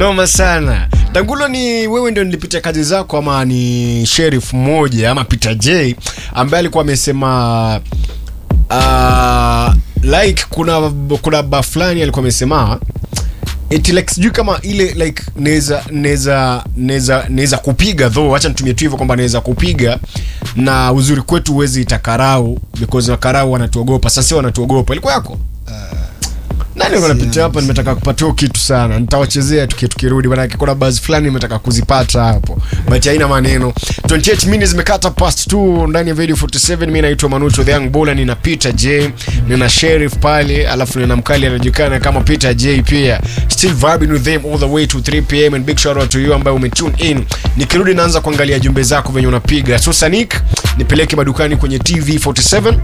noma sana tangulo ni wewe ndio nilipitia kazi zako ama ni sheriff mmoja ama peter j ambaye alikuwa amesema uh, like kuna kuna ba fulani alikuwa amesema eti like sijui kama ile like naweza naweza naweza naweza kupiga though acha nitumie tu hivyo kwamba naweza kupiga na uzuri kwetu huwezi itakarau because wakarau wanatuogopa sasa wanatuogopa ilikuwa yako nani wanapitia hapa nimetaka kupatia hiyo kitu sana nitawachezea tuki tukirudi manake kuna bazi fulani nimetaka kuzipata hapo but haina maneno 28 minutes zimekata past 2 ndani ya video 47 mi naitwa manucho the young bola nina peter j nina sheriff pale alafu nina mkali anajulikana kama peter j pia still vibing with them all the way to 3 pm and big shout out to you ambaye umetune in nikirudi naanza kuangalia jumbe zako venye unapiga so sanik nipeleke madukani kwenye tv 47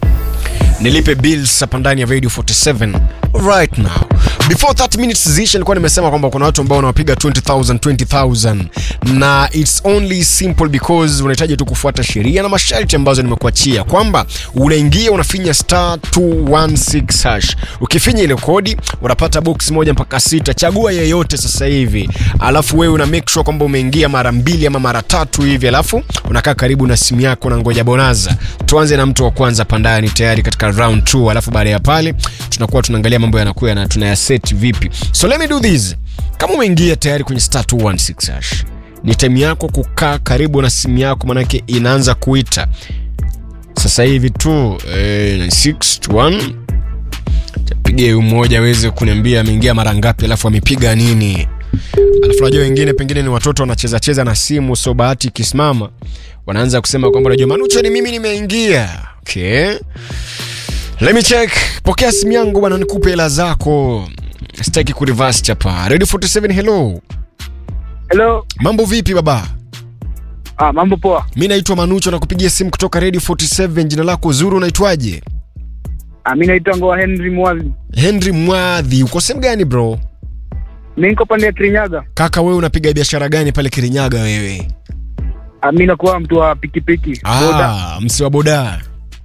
nilipe bills hapa ndani ya radio 47 right now before 30 minutes zisha nilikuwa nimesema kwamba kuna watu ambao wanawapiga 20000 20000 na its only simple because unahitaji tu kufuata sheria na masharti ambazo nimekuachia kwamba unaingia unafinya star 216 hash ukifinya ile kodi unapata box moja mpaka sita chagua yeyote sasa hivi alafu wewe una make sure kwamba umeingia mara mbili ama mara tatu hivi alafu unakaa karibu na simu yako na ngoja bonaza tuanze na mtu wa kwanza pandani tayari katika round 2 alafu baada ya pale tunakuwa tunaangalia mambo yanakuwa na tunayaset vipi so let me do this kama umeingia tayari kwenye star 216 hash ni time yako kukaa karibu na simu yako manake inaanza kuita sasa hivi tu eh, 61 piga huyu mmoja aweze kuniambia ameingia mara ngapi alafu amepiga nini alafu najua wengine pengine ni watoto wanacheza cheza na simu so bahati ikisimama wanaanza kusema kwamba najua manucho ni mimi nimeingia okay let me check pokea simu yangu bwana nikupe hela zako sitaki kurivas chapa radio 47 hello Hello. mambo vipi baba Ah, mambo poa. mi naitwa manucho nakupigia simu kutoka radio 47 jina lako zuru unaitwaje Ah, mimi naitwa Ngoa Henry Mwazi. henry mwadhi uko sehemu gani bro Mimi niko pande ya Kirinyaga. kaka wewe unapiga biashara gani pale kirinyaga wewe Ah, mimi nakuwa mtu wa pikipiki. Boda. ah, msi wa boda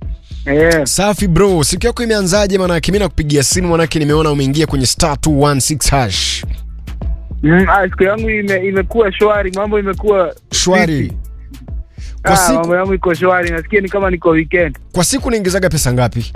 Eh, safi bro siku yako imeanzaje manake mi nakupigia simu manake nimeona umeingia kwenye star 216 hash mm, ah, siku yangu ime, imekuwa shwari, mambo imekuwa shwari kwa ah, siku, mambo yangu iko shwari, nasikia ni kama niko weekend. kwa siku naingizaga pesa ngapi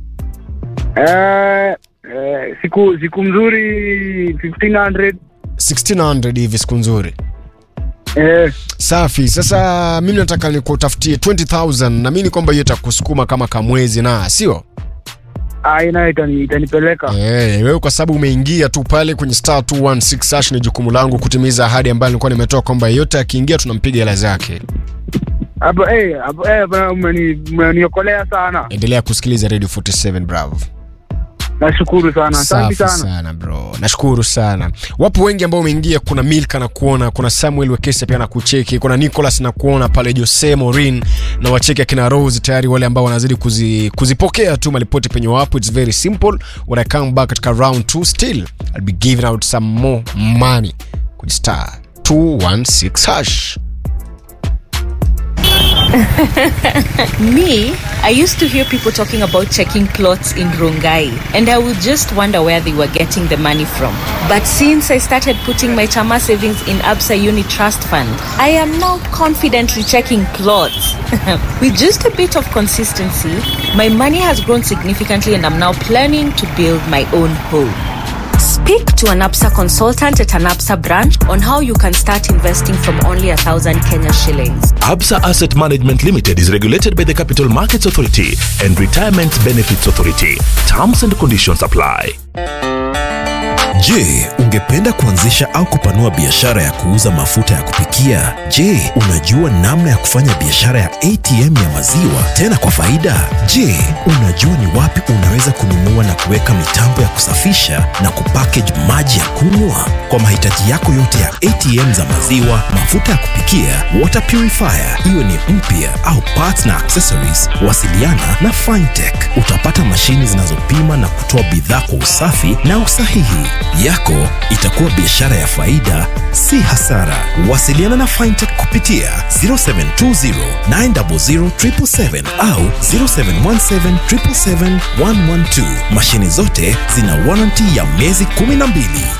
Eh, eh, siku siku mzuri 1500 1600 hivi siku nzuri eh, safi sasa mimi nataka nikutafutie 20000 na mimi ni kwamba hiyo itakusukuma kama kamwezi na sio ah, ina itani, itanipeleka. Eh, wewe kwa sababu umeingia tu pale kwenye star 216 hash ni jukumu langu kutimiza ahadi ambayo nilikuwa nimetoa kwamba yeyote akiingia tunampiga hela zake Hapo eh, hapo eh, bwana, umeni- umeniokolea sana. endelea kusikiliza radio 47 bravo Nashukuru sana. Asante safi sana. sana bro nashukuru sana wapo wengi ambao umeingia kuna milka na kuona kuna samuel wekesa pia na kucheki kuna nicholas na kuona pale jose morin na wacheki akina rose tayari wale ambao wanazidi kuzi, kuzipokea tu malipoti penye wapo its very simple when i come back katika round 2 still i'll be giving out some more money kwenye star 216 hash Me, I used to hear people talking about checking plots in Rongai, and I would just wonder where they were getting the money from. But since I started putting my Chama savings in Absa Uni Trust Fund, I am now confidently checking plots. With just a bit of consistency, my money has grown significantly, and I'm now planning to build my own home. Speak to an APSA consultant at an APSA branch on how you can start investing from only a thousand Kenya shillings. Absa Asset Management Limited is regulated by the Capital Markets Authority and Retirement Benefits Authority. Terms and conditions apply. Je, ungependa kuanzisha au kupanua biashara ya kuuza mafuta ya kupikia? Je, unajua namna ya kufanya biashara ya ATM ya maziwa tena kwa faida? Je, unajua ni wapi unaweza kununua na kuweka mitambo ya kusafisha na kupackage maji ya kunywa? Kwa mahitaji yako yote ya ATM za maziwa, mafuta ya kupikia, water purifier, iwe ni mpya au parts na accessories, wasiliana na Fintech. Utapata mashini zinazopima na kutoa bidhaa kwa usafi na usahihi. Yako itakuwa biashara ya faida, si hasara. Wasiliana na Fintech kupitia 0720 900 777 au 0717 777 112. Mashini zote zina warranty ya miezi 12.